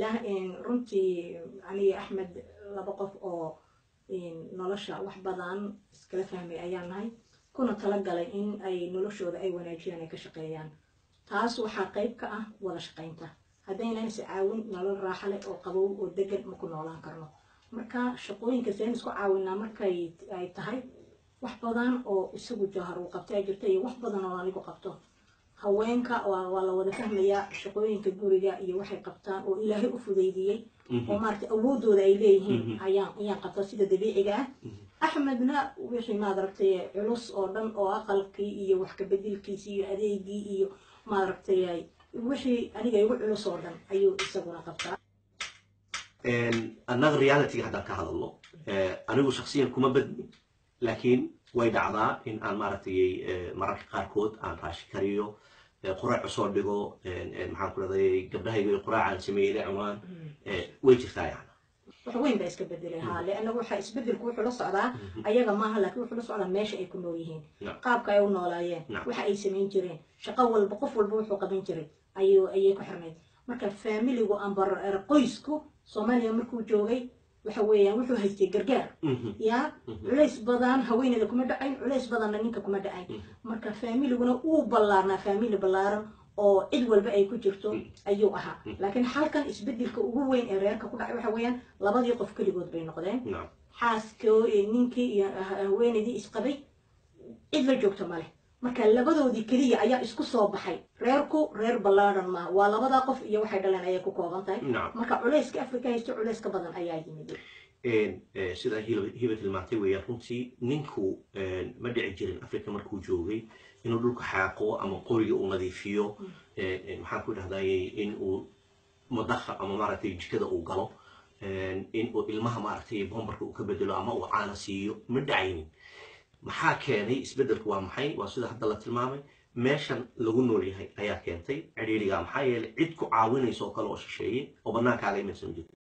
alxamdulilah runtii aniga axmed laba qof oo nolosha wax badan iskala fahmay ayaan nahay kuna talagalay in ay noloshooda ay wanaajiyaan ay ka shaqeeyaan taas waxaa qayb ka ah wada shaqaynta haddaynan is caawin nolol raaxa leh oo qabow oo degan ma ku noolaan karno marka shaqooyinka seen isku caawinaa markay ay tahay wax badan oo isagu jahar uu qabta ay jirta iyo wax badan oo anigu qabto haweenka waa la wada fahmayaa shaqooyinka guriga iyo waxay qabtaan oo ilaahay u fudaydiyey oo maaragtay awoodooda ay leeyihiin ayaan ayaan qabtaa sida dabiiciga ah axmedna wixii maadaragtay culus oo dhan oo aqalkii iyo wax kabedilkiisii iyo adeegii iyo maaragtay wixii aniga igu culus oo dhan ayuu isaguna qabtaa annaga realityga haddaan ka hadalno anigu shaksiyan kuma badni laakiin way dhacdaa in aan maaragtay mararka qaarkood aan raashi kariyo quraac usoo dhigo maxaan ku dhahday gabdhahayga quraacaan sameeyey inay cunaan way jirtaa yani wax weyn baa iska bedelay haa leanna waxa isbedelku wuxuu la socdaa ayaga maaha laakiin wuxuu la socdaa meesha ay ku nool yihiin qaabka ay u noolaayeen waxa ay samayn jireen shaqo walba qof walba wuxuu qaban jiray ayuu ayay ku xirnayd marka faamiligu amba qoysku soomaaliya markuu joogay waxa weeyaan wuxuu haystay gargaar ya culays badan haweeneyda kuma dhacayn culays badanna ninka kuma dhacayn marka faamiliguna uu ballaarnaa faamili ballaaran oo cid walba ay ku jirto ayuu ahaa laakiin halkan isbedelka ugu weyn ee reerka ku dhacay waxa weeyaan labadii qof keligood bay noqdeen xaaskoo ninkii iyo haweeneydii isqabay cid la joogto maleh marka labadoodii keliya ayaa isku soo baxay reerku reer ballaaran maaha waa labadaa qof iyo waxay dhaleen ayay ku kooban tahay marka culayska afrika haysto culays ka badan ayaa yimid sida hiba tilmaantay weeyaan runtii ninku ma dhici jirin africa markuu joogay inuu dhulka xaaqo ama qoriga uu nadiifiyo maxaan ku dhahdaye in uu madaha ama maaragtay jikada uu galo in uu ilmaha maaragtay bombarka uu ka bedelo ama uu caana siiyo ma dhacaynin maxaa keenay isbeddelku waa maxay waa sida hadda la tilmaamay meeshan lagu nool yahay ayaa keentay cidhiidhiga maxaa yeelay cid ku caawinaysa oo kale oo shisheeye oo bannaankaaga imaysan jirto